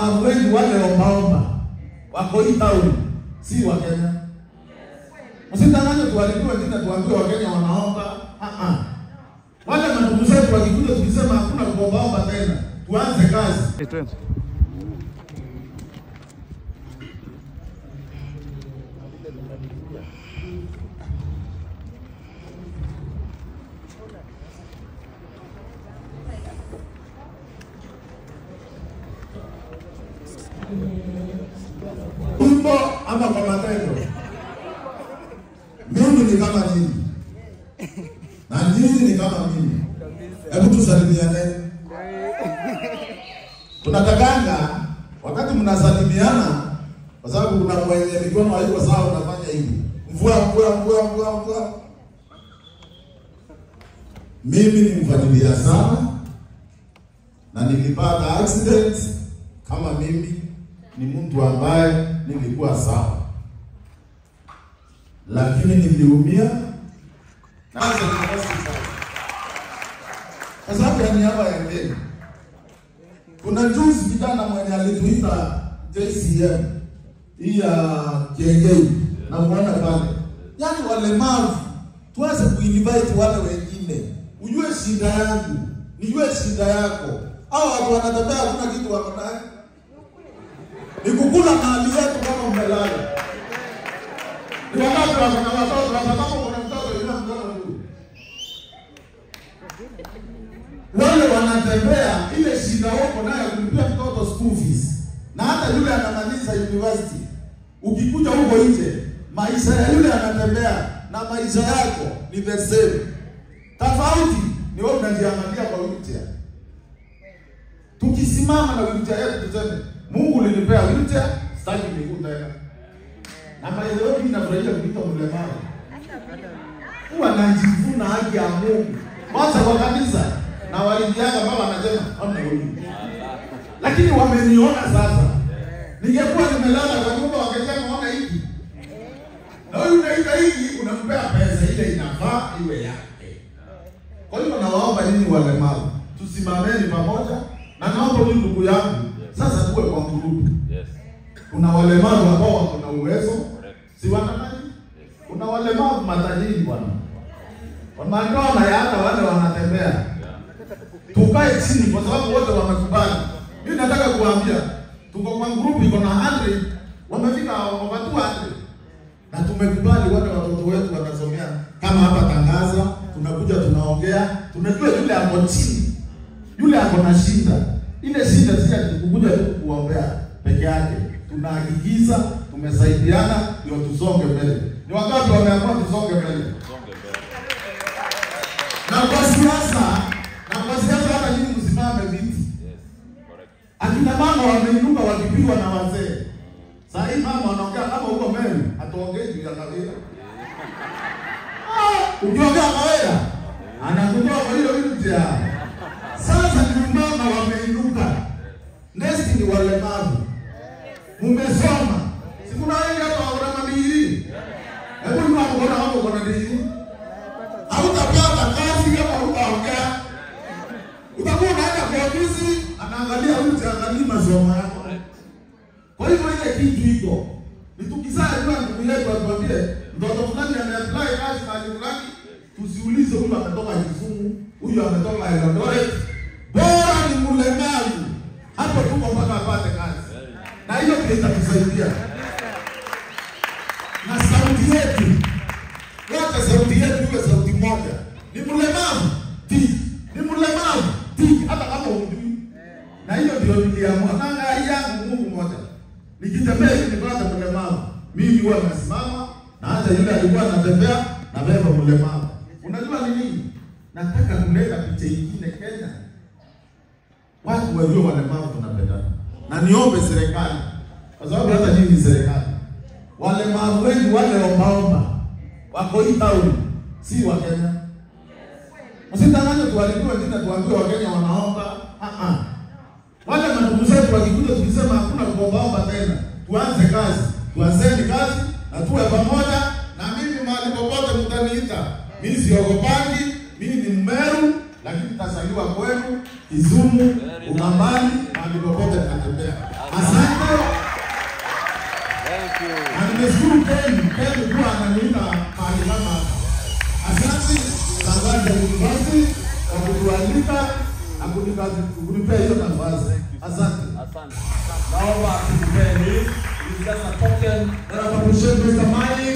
walemavu wengi wale ombaomba wako hii town, si wa Kenya. Msitanganye tuwalipie wengine tuambie Wakenya wanaomba. Ah ah. Wale mandugu zetu wakikuja tukisema hakuna kuombaomba tena, tuanze kazi. Hey, twende. Wimbo ama kwa matendo. Mimi ni kama nyinyi na nyinyi ni kama mimi. Hebu tusalimiane. Tunatakanga wakati mnasalimiana, kwa sababu kuna mwenye mikono haiko sawa, unafanya hivi mvua mvua mvua mvua mvua. Mimi ni mfuatilia sana na nilipata accident kama mimi ni mtu ambaye nilikuwa sawa, lakini niliumia na sasa niko hospitali kwa sababu ya niaba ya Kenya. Kuna juzi kijana mwenye alituita JCM hii ya Kiengei na muona pale, yaani walemavu tuanze kuinvite wale wengine, ujue shida yangu, nijue shida yako. Hao watu wanatembea, hakuna kitu wako nayo ni kukula mali yetu kama umelala. Ni wangapi wako na watoto hapa? Kama kuna mtoto yule mtoto huyu, wale wanatembea, ile shida wako nayo kulipia mtoto school fees, na hata yule anamaliza university, ukikuja huko nje, maisha ya yule anatembea na maisha yako ni the same. Tofauti ni wewe unajiangalia kwa wheelchair. Tukisimama na wheelchair yetu tuseme Mungu ulinipea wheelchair, sitaki miguu tena. Na maendeleo mimi nafurahia kuitwa mlemavu. Huwa najivuna haki ya Mungu. Kwanza kwa kanisa na walindianga baba anasema hamna huyu. Lakini wameniona sasa. Ningekuwa nimelala kwa nyumba wakisema ona hiki. Na huyu unaita hiki unampea pesa ile inafaa iwe yake. Kwa hiyo nawaomba nyinyi walemavu tusimameni pamoja na naomba huyu ndugu yangu sasa tuwe kwa mgurupu. Yes. Kuna walemavu ambao wako na uwezo, Correct. si wanamaji? Kuna walemavu matajiri bwana, wanaona ya hata wale wanatembea. Yeah. Tukae chini, kwa sababu wote wamekubali. Mimi nataka kuambia, tuko kwa group iko na 100 wamefika over 200 na tumekubali wale watoto wetu wanasomea kama hapa Tangaza, tunakuja tunaongea, tunajua yule ako chini, yule ako na shida. Ile shida si ati kukuja tu kuombea peke yake, tunahakikisha tumesaidiana ndio tusonge mbele. Ni wangapi wameamua tusonge mbele? Songe mbele. Na kwa siasa, na kwa siasa hata nyinyi msimame viti. Yes. Correct. Akina mama wameinuka wakipigwa na wazee. Saa hii mama anaongea kama huko Meru, ataongea juu ya Kawira. Ah, Ukiongea Kawira, anakutoa kwa hiyo wheelchair. Sasa ni mama wameinuka. Next ni walemavu. Mumesoma. Si kuna wengi hapa wana madigiri. Hebu ni watu kuna hapo kuna digiri. Hautapata kazi kama hutaongea. Utakuwa unaenda kwa ofisi, anaangalia mtu angalia masomo yako. Kwa hivyo ile kitu iko ni tukizaa jua ndugu yetu atuambie mtoto fulani ameapply kazi mahali fulani, tusiulize huyu ametoka Kisumu, huyu ametoka Eldoret, bora ni mlemavu, hapo tuko mpaka apate kazi, na hiyo ndio itatusaidia na sauti yetu wote, sauti yetu iwe sauti moja. Ni mlemavu ti, ni mlemavu ti, hata kama hujui. Na hiyo ndio niliamua, na ngai yangu Mungu mmoja, nikitembea hivi nipate mlemavu, mimi huwa nasimama, na hata yule alikuwa anatembea na beba mlemavu. Unajua ni nini? Nataka kuleta picha ingine Kenya, watu wajue walemavu tunapendana, na niombe serikali, kwa sababu hata nyinyi ni serikali walemavu wengi wale ombaomba wako hii town, si wa Kenya. Msitanganye tuwalipie wengine tuambie Wakenya wanaomba. Ah ah. Wale mandugu zetu wakikuja tukisema hakuna kuombaomba tena, tuanze kazi, tuanzeni kazi na tuwe pamoja. Na mimi mahali popote mtaniita, mimi siogopangi, mimi ni Mmeru, lakini tasaliwa kwenu Kisumu, Ukambani, mahali popote natembea. Asante. Thank you. Na nimeshukuru Ken, Ken kuwa ananiita mahali kama hapa. Asante Tanzania University kwa kutualika na kunipa- kunipea hiyo nafasi. Asante. Asante. Naomba tukupeni. It's just a token. Then I appreciate Mr. Mani